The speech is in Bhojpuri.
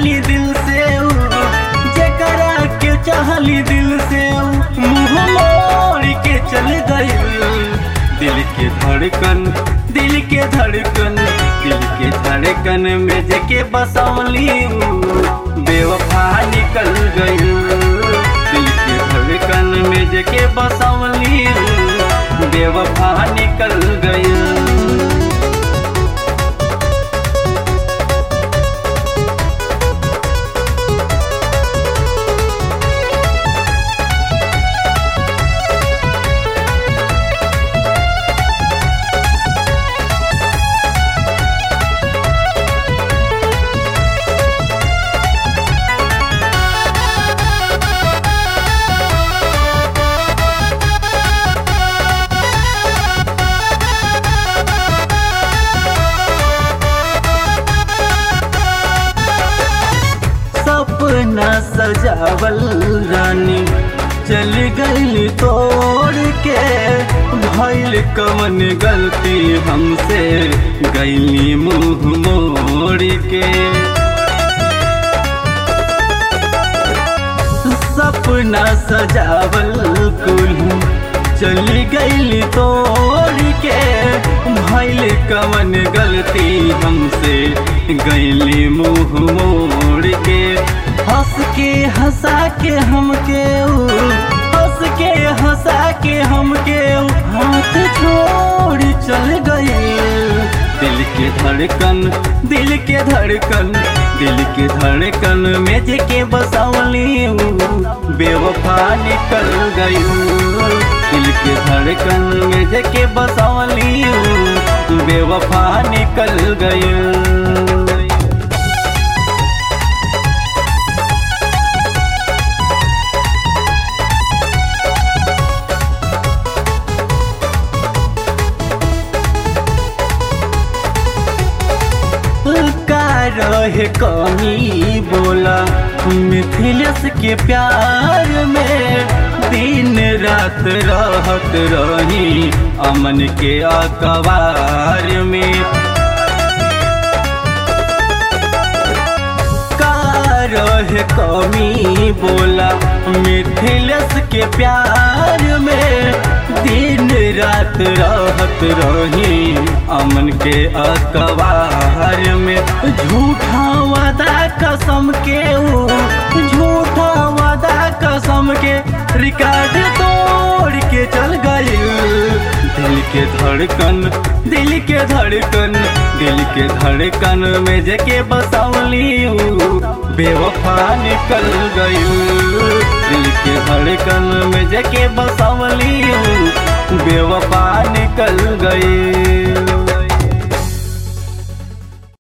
चाहली दिल से ऊ, जेकरा के चाहली दिल से ऊ, मुंह मोड़ के चल गई दिल के धड़कन दिल के धड़कन दिल के धड़कन में जेके बसौली ऊ, बेवफा निकल गई दिल के धड़कन में जेके बसौली ऊ, बेवफा निकल गई सपना सजावल रानी चल गई तोड़ के भइल कमन गलती हमसे गईली मुंह मोड़ के सपना सजावल कुल चली गई तोड़ के भइल कमन गलती हमसे गईली मुंह मोड़ के हंस के हंसा के हमके ऊ, हंस के हंसा के हमके ऊ, हाथ छोड़ चल गई दिल के धड़कन दिल के धड़कन दिल के धड़कन में जेके बसौली ऊ, बेवफा निकल गई दिल के धड़कन में जेके बसौली ऊ, बेवफा निकल गई का रहे कमी बोला मिथिलेश के प्यार में दिन रात रहत रही अमन के अखबार में का रहे कमी बोला मिथिलेश के प्यार में दिन रात रहत रही अमन के अखबार में झूठा वादा कसम के ऊ, झूठा वादा कसम के रिकॉर्ड तोड़ के चल गई दिल के धड़कन दिल के धड़कन दिल के धड़कन में जेके बसौली ऊ, बेवफा निकल गई दिल के धड़कन में जेके बसौली ऊ, बेवफा निकल गई